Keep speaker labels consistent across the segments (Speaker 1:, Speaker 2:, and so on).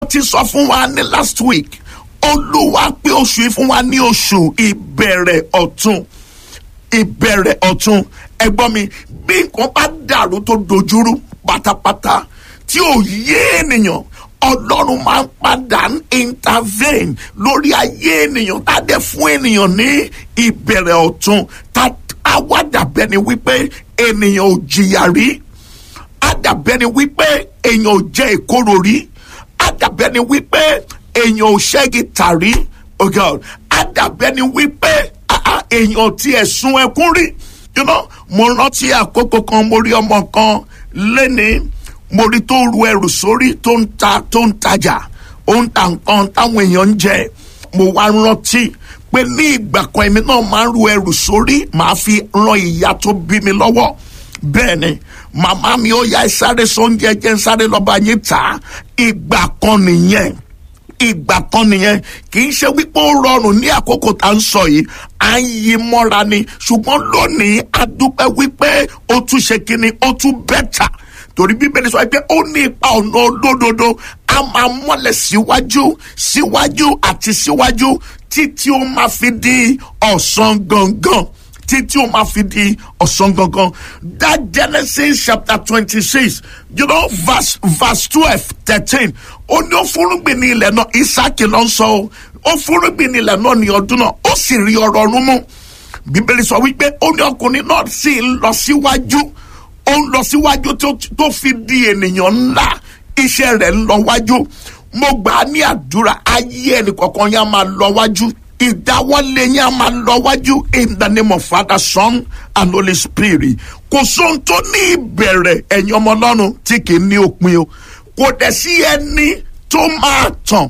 Speaker 1: ti sọ fún wa ní last week olúwa pé oṣù yìí fún wa ní oṣù ìbẹ̀rẹ̀ ọ̀tun ìbẹ̀rẹ̀ ọ̀tun ẹgbọ́n mi bí nǹkan bá dàrú tó dojúrú pátápátá tí ò yé ènìyàn ọlọ́run máa ń padà intervene lórí ayé ènìyàn tá a dẹ̀ fún ènìyàn ní ìbẹ̀rẹ̀ ọ̀tun tá a wá dàbẹ́ ni wípé ènìyàn ò jìyà rí a dàbẹ́ ni wípé èèyàn ò jẹ ìkorò rí a dàbẹ́ ni wípé èèyàn ò ṣẹ́gi tàrí oh God a dàbẹ́ ni wípé èèyàn ti ẹ̀sùn ẹkún rí you know mo rántí àkókò kan mo rí ọmọ kan lẹ́ni mo rí tó ru ẹrù sórí tó ń ta tó ń tajà ó ń ta nǹkan táwọn èèyàn ń jẹ mo wá rántí pé ní ìgbà kan èmi náà máa ń ru ẹrù sórí màá fi ran ìyá tó bí mi lọ́wọ́ bẹ́ẹ̀ ni màmá mi ó yá sáré sóúnjẹ jẹ́ sáré lọ́ba yín tà ìgbà kan nìyẹn ìgbà kan nìyẹn kì í ṣe wípé ó rọrùn ní àkókò tá à ń sọ yìí à ń yí mọ́ra ni ṣùgbọ́n lónìí a dúpẹ́ wípé ó tún ṣe kínní ó tún bẹ́tà torí bíbélì sọ pé ó ní ipa ọ̀nà olódodo a máa mọ́lẹ̀ síwájú síwájú àti síwájú títí ó máa fi di ọ̀sán gangan títí ó máa fi di ọ̀sán gangan that genesis chapter twenty-six you know verse verse twelve thirteen ó ní ó fúrúgbìn ní ilẹ̀ náà isaac ló ń sọ ó ó fúrúgbìn ní ilẹ̀ náà ní ọdún náà ó sì rí ọrọ̀ ọ̀run mú bíbélì sọ wípé ó ní ọkùnrin náà sì ń lọ síwájú ó ń lọ síwájú tó fi di ènìyàn ńlá iṣẹ́ rẹ̀ ń lọ wájú mo gbà á ní àdúrà ayé ẹnì kọ̀ọ̀kan yẹn á máa lọ wájú ìdáwọ́lé yẹn á máa lọ wájú in the name of father son and holy spirit kò sóhun tó ní ìbẹ̀rẹ̀ ẹ̀yin ọmọ ọlọ́run tí kì í ní òpin o kò dẹ̀ sí ẹni tó máa tàn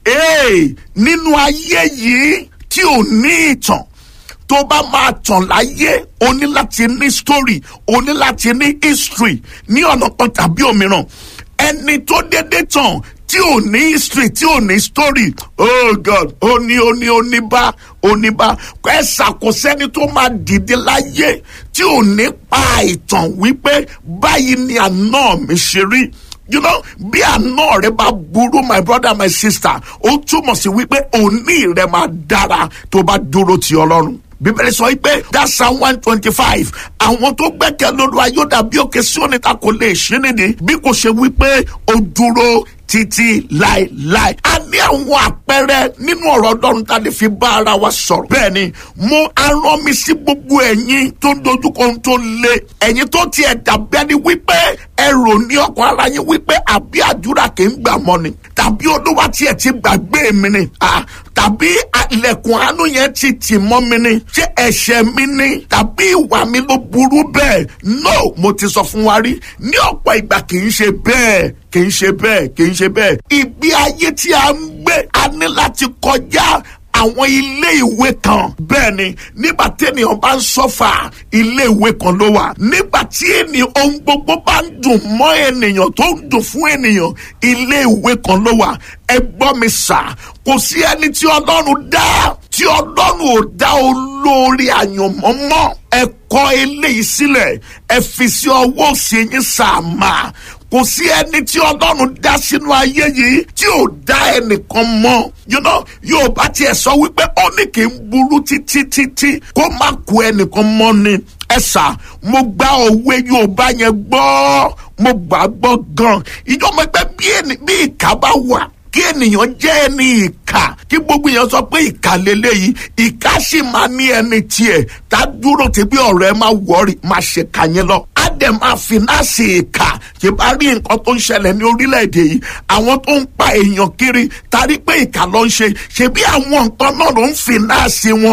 Speaker 1: nínú ayé yìí tí ò ní ìtàn tó bá máa tàn láyé o ní láti ní story o ní láti ní history ní ọ̀nà kan tàbí òmíràn ẹni tó dédé tàn tí ò ní history tí ò ní story oh god ó ní ó ní oníbá oníbá ẹ ṣàkósẹ́ni tó máa dìde láyé tí ò ní pa ìtàn wípé báyìí ni àná mi ṣe rí you know bí àná rẹ bá burú my brother my sister ó túmọ̀ sí wípé òní rẹ máa dára tó bá dúró ti ọlọ́run bíbélì sọ pé that's psalm one twenty five àwọn tó gbẹ́kẹ̀ lóru ayọ́dà bí òkè sí oníta kò lè ṣí nídìí bí kò ṣe wípé ó dúró títí láéláé. a ní àwọn àpẹẹrẹ nínú ọ̀rọ̀ ọlọ́run tá a lè fi bá ara wa sọ̀rọ̀. bẹ́ẹ̀ ni mo arán mi sí gbogbo ẹ̀yin tó ń dojúkọ ohun tó le ẹ̀yin tó tiẹ̀ dàbí ẹni wípé ẹ rò ní ọkàn ara yín wípé àbí àdúrà kì í gbà mọ́ ni tàbí olúwa tiẹ̀ ti gbàgbé mi ni tàbí ilẹ̀kùn àánú yẹn ti tì mọ́ mi ni ṣé ẹ̀ṣẹ̀ mi ni tàbí ìwà mi ló burú bẹ́ẹ̀ no mo ti sọ fún wa rí ní ọ̀pọ̀ ìgbà kì í ṣe bẹ́ẹ̀ kì í ṣe bẹ́ẹ̀ kì í ṣe bẹ́ẹ̀ ìgbé ayé tí a ń gbé a ní láti kọjá àwọn ilé ìwé kan bẹ́ẹ̀ ni nígbà tí ènìyàn bá ń sọ́fà ilé ìwé kan ló wà nígbà tí ènìyàn ohun gbogbo bá ń dùn mọ́ ènìyàn tó ń dùn fún ènìyàn ilé ìwé kan ló wà ẹ gbọ́ mi sà kò sí ẹni tí ọlọ́run dá tí ọlọ́run ò dá olórí àyànmọ́ mọ́ ẹ kọ eléyìí sílẹ̀ ẹ fi sí ọwọ́ òsì yín sàmà kò sí ẹni tí ọlọ́run dá sínú ayé yìí tí ò dá ẹnìkan mọ́ you know yóò bá tiẹ̀ sọ wípé ó ní kí n burú títí títí kó má kú ẹnìkan mọ́ ni ẹ sà mo gba òwe yorùbá yẹn gbọ́ mo gbà gbọ́ gan ìjọba ẹgbẹ́ bí ìka bá wà kí ènìyàn jẹ́ ẹni ìkà kí gbogbo èèyàn sọ pé ìkà lélẹ́yìí ìkà sì máa ní ẹni tiẹ̀ tá dúró tí bí ọ̀rọ̀ ẹ máa wọ̀ọ́rì máa ṣe kà yẹn lọ. á dẹ̀ máa fìnáàsì ìkà ṣe bá rí nǹkan tó ń ṣẹlẹ̀ ní orílẹ̀-èdè yìí àwọn tó ń pa èèyàn kiri tarí pé ìkà ló ń ṣe ṣe bí àwọn nǹkan náà ló ń fìnáàsì wọn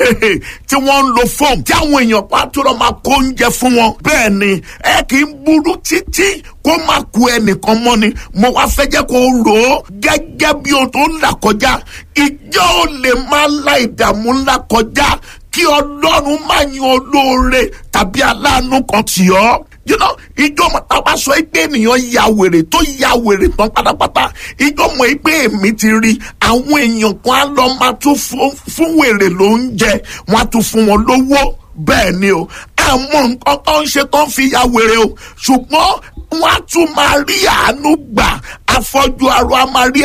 Speaker 1: tí wọ́n ń lo fóòmù tí àwọn èèyàn pàtó máa kó oúnjẹ fún wọn. bẹ́ẹ̀ ni ẹ kì í burú títí kó má ku ẹnìkan mọ́ ni mo wá fẹ́ jẹ́ kó rò ó gẹ́gẹ́ bí o tó ń là kọjá ìjọ ò lè máa la ìdààmú ńlá kọjá kí ọlọ́run má yan olóore tàbí aláàánú kan tì ọ́ you know ìjọ mọ̀ tá a bá sọ pé ènìyàn ya wèrè tó ya wèrè tán pátápátá ìjọ mọ̀ pé èmi ti rí àwọn èèyàn kan á lọ máa tún fún wèrè lóúnjẹ wọn á tún fún wọn lówó bẹ́ẹ̀ ni o àmọ́ nǹkan tó ń ṣe tó ń fi ya wèrè o ṣùgbọ́n wọ́n á tún máa rí àánú gbà afọ́jú arọ a máa rí